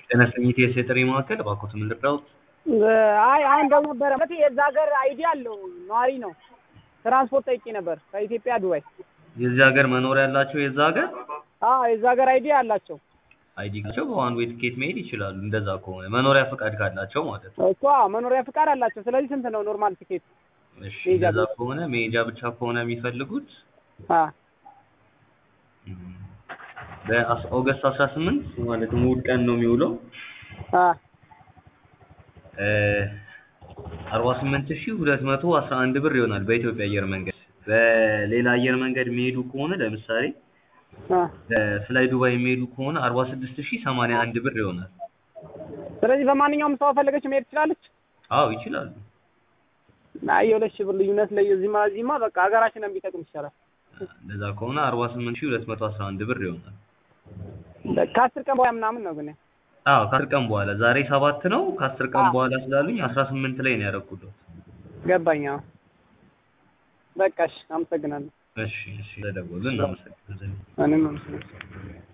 ጤና ይስጥልኝ የኢቲኤስ የጥሪ ማዕከል እባክዎት ምን ልርዳዎት? አይ አሁን ደውሎ ነበረ ማለት የዛ ሀገር አይዲ አለው ነዋሪ ነው። ትራንስፖርት ጠይቄ ነበር ከኢትዮጵያ ዱባይ። የዚህ ሀገር መኖሪያ ያላቸው የዛ ሀገር አዎ የዛ ሀገር አይዲ አላቸው አይዲ ካላቸው በዋን ዌይ ትኬት መሄድ ይችላሉ። እንደዛ ከሆነ መኖሪያ ፈቃድ ካላቸው ማለት ነው። እኮ አዎ መኖሪያ ፍቃድ አላቸው። ስለዚህ ስንት ነው ኖርማል ቲኬት? እሺ መሄጃ እንደዛ ብቻ። ከሆነ መሄጃ ብቻ ከሆነ የሚፈልጉት አ እም፣ በኦገስት አስራ ስምንት ማለትም እሑድ ቀን ነው የሚውለው አ አርባ ስምንት ሺህ ሁለት መቶ አስራ አንድ ብር ይሆናል በኢትዮጵያ አየር መንገድ። በሌላ አየር መንገድ የሚሄዱ ከሆነ ለምሳሌ አ በፍላይ ዱባይ የሚሄዱ ከሆነ አርባ ስድስት ሺህ ሰማንያ አንድ ብር ይሆናል። ስለዚህ በማንኛውም ሰው ፈለገች መሄድ ትችላለች። አዎ ይችላሉ። አይ የሁለት ሺህ ብር ልዩነት ላይ እዚህማ እዚህማ በቃ ሀገራችንን ቢጠቅም ይቻላል። እንደዛ ከሆነ አርባ ስምንት ሺህ ሁለት መቶ አስራ አንድ ብር ይሆናል። ከአስር ቀን በኋላ ምናምን ነው ግን አዎ ከአስር ቀን በኋላ ዛሬ ሰባት ነው። ከአስር ቀን አዎ። በኋላ ስላሉኝ አስራ ስምንት ላይ ነው ያደረኩት። ገባኝ። አዎ በቃ እሺ፣ አመሰግናለሁ። እሺ እሺ፣ ተደወሉ። እናመሰግናለን። እኔም አመሰግናለሁ።